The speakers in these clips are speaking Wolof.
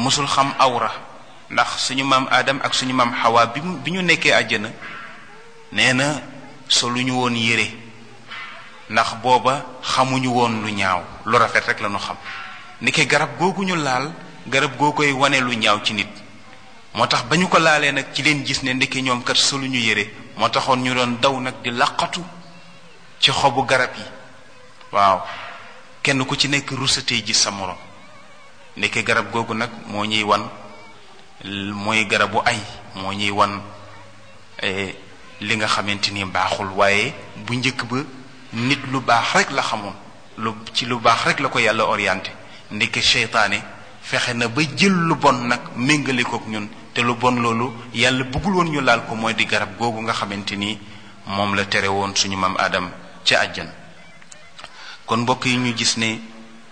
mosul xam awra ndax suñu maam Adam ak suñu maam Hawa bi mu bi ñu nekkee àjjana nee na soluñu woon yére ndax booba xamuñu woon lu ñaaw lu rafet rek la ñu xam ndeke garab googu ñu laal garab goo koy wane lu ñaaw ci nit moo tax ba ñu ko laalee nag ci leen gis ne ndeke ñoom kat soluñu yére moo taxoon ñu doon daw nag di laqatu ci xobu garab yi waaw kenn ku ci nekk rusatee gis sa morom ndeke garab googu nag moo ñuy wan mooy garabu ay moo ñuy wan li nga xamante ni baaxul waaye bu njëkk ba nit lu baax rek la xamoon lu ci lu baax rek la ko yàlla orienté ndeke seytaane fexe na ba jël lu bon nag méngale kook ñun te lu bon loolu yàlla bëggul woon ñu laal ko mooy di garab googu nga xamante ni moom la tere woon suñu maam Adam ca àjjan kon mbokk yi ñu gis ne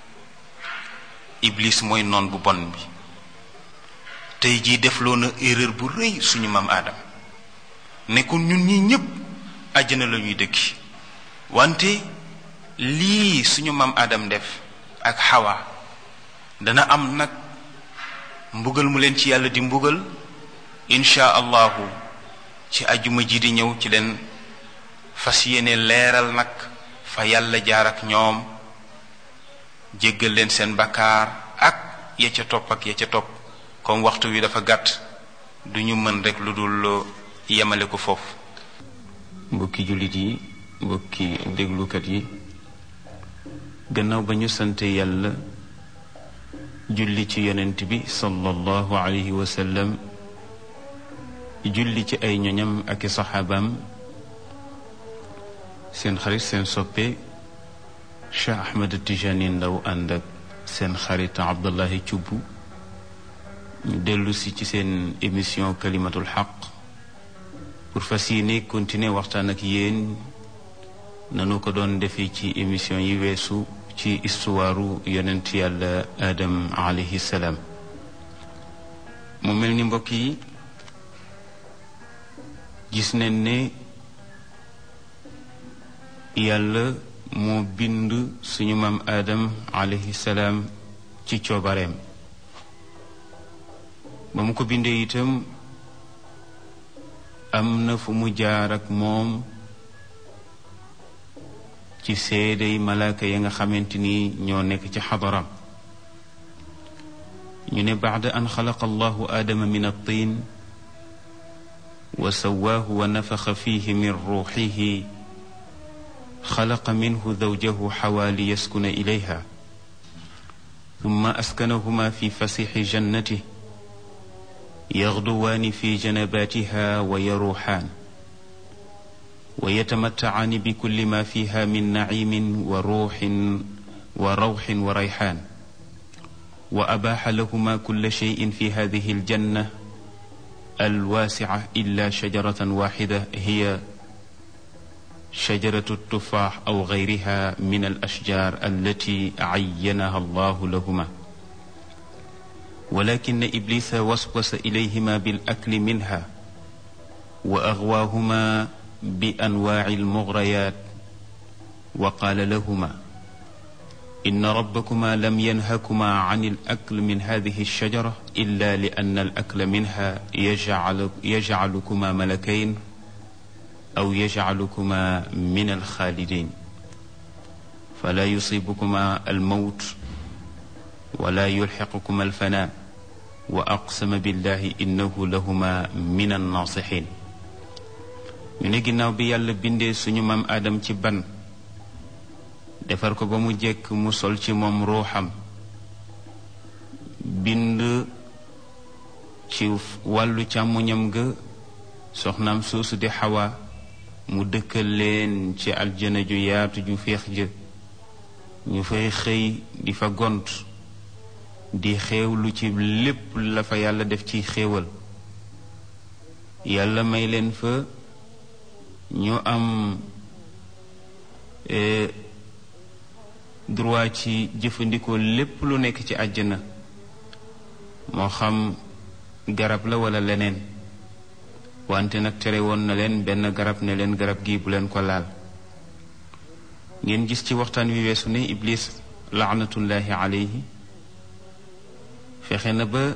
iblis mooy noon bu bon bi tey jii defloo na erreur bu rëy suñu maam Adam nekkul ñun ñi ñépp àjjana la ñuy dëkki wante lii suñu maam Adam def ak Hawa dana am nag mbugal mu leen ci yàlla di mbugal insha allahu ci ajuma ji di ñëw ci leen fas yéene leeral nag fa yàlla jaar ak ñoom jéggal leen seen bakkaar ak ya ca topp ak ya ca topp comme waxtu wi dafa gàtt duñu mën rek lu dul yemale ko foofu mbokki jullit yi mbokki déglukat yi gannaaw ba ñu sante yàlla julli ci yonent bi sallallahu alayhi wa sallam julli ci ay ñoñam ak i saxaabaam seen xarit seen soppe Cheikh Ahmed Tijani Ndaw ànd ak seen xarit Abdullahi Cubb ñu dellu si ci seen émission kalimatul xaq pour fas yéene continuer waxtaan ak yéen nanu ko doon defee ci émission yi weesu ci istuwaaru yonent yàlla Adam alayhi salaam mu mel ni mbokk yi gis nañ ne yàlla moo bind suñu maam Adam alayhi salaam ci coobareem ba mu ko bindee itam am na fu mu jaar ak moom ci seedey malaaka ya nga xamante ni ñoo nekk ci xadaram ñu ne baada an xalaqa allahu aadama min attin wa sawaahu wa nafaxa fihi min ruuxihi xalaqa minhu zawjahu xawaa li yaskuna ilayha ثم أسكنهما في فسيح جنته يغدوان في جنباتها ويروحان ويتمتعان بكل ما فيها من نعيم وروح وروح وريحان وأباح لهما كل شيء في هذه الجنة الواسعة إلا شجرة واحدة هي شجرة التفاح أو غيرها من الأشجار التي عينها الله لهما ولكن إبليس وسوس إليهما بالأكل منها وأغواهما بأنواع المغريات وقال لهما إن ربكما لم ينهكما عن الأكل من هذه الشجرة إلا لأن الأكل منها يجعل يجعلكما ملكين أو يجعلكما من الخالدين فلا يصيبكما الموت ولا يلحقكما الفناء وأقسم بالله إنه لهما من الناصحين ñu ne ginnaaw bi yàlla bindee suñu maam aadam ci ban defar ko ba mu jekk mu sol ci moom ruuxam bind ci wàllu càmmuñam ga soxnaam soosu di xawa mu dëkkal leen ci aljana ju yaatu ju féex jë ñu fay xëy di fa gont di xéewlu ci lépp la fa yàlla def ci xéewal yàlla may leen fa ñu am droit ci jëfandikoo lépp lu nekk ci àjjana moo xam garab la walla leneen wante nag tere woon na leen benn garab ne leen garab gi bu leen ko laal ngeen gis ci waxtaan wi weesu ne iblis laanatullahi alayhi fexe na ba